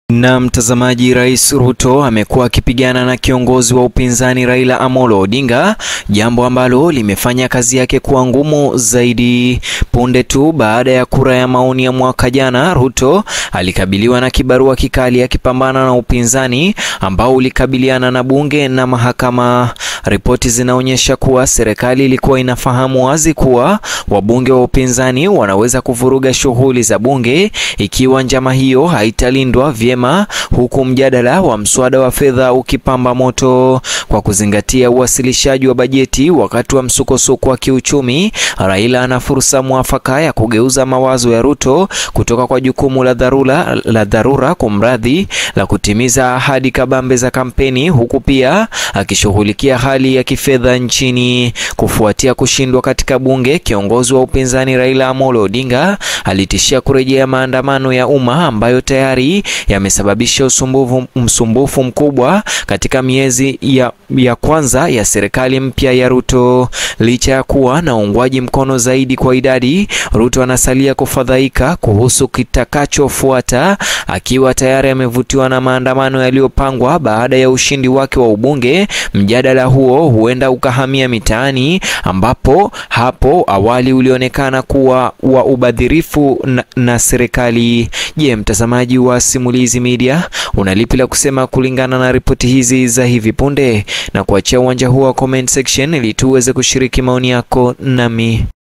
Na mtazamaji, Rais Ruto amekuwa akipigana na kiongozi wa upinzani Raila Amolo Odinga, jambo ambalo limefanya kazi yake kuwa ngumu zaidi. Punde tu baada ya kura ya maoni ya mwaka jana, Ruto alikabiliwa na kibarua kikali akipambana na upinzani ambao ulikabiliana na bunge na mahakama. Ripoti zinaonyesha kuwa serikali ilikuwa inafahamu wazi kuwa wabunge wa upinzani wanaweza kuvuruga shughuli za bunge ikiwa njama hiyo haitalindwa vyema, huku mjadala wa mswada wa fedha ukipamba moto. Kwa kuzingatia uwasilishaji wa bajeti wakati wa msukosuko wa kiuchumi, Raila ana fursa mwafaka ya kugeuza mawazo ya Ruto kutoka kwa jukumu la dharura la dharura kumradhi la kutimiza ahadi kabambe za kampeni, huku pia akishughulikia hali ya kifedha nchini. Kufuatia kushindwa katika bunge, kiongozi wa upinzani Raila Amolo Odinga alitishia kurejea maandamano ya umma ambayo tayari yamesababisha usumbufu, msumbufu mkubwa katika miezi ya, ya kwanza ya serikali mpya ya Ruto. Licha ya kuwa na uungwaji mkono zaidi kwa idadi, Ruto anasalia kufadhaika kuhusu kitakachofuata, akiwa tayari amevutiwa na maandamano yaliyopangwa baada ya ushindi wake wa ubunge. Mjadala huo huenda ukahamia mitaani, ambapo hapo awali ulionekana kuwa wa ubadhirifu na, na serikali. Je, mtazamaji wa Simulizi Media una lipi la kusema kulingana na ripoti hizi za hivi punde? Na kuachia uwanja huo wa comment section ili tuweze kushiriki maoni yako nami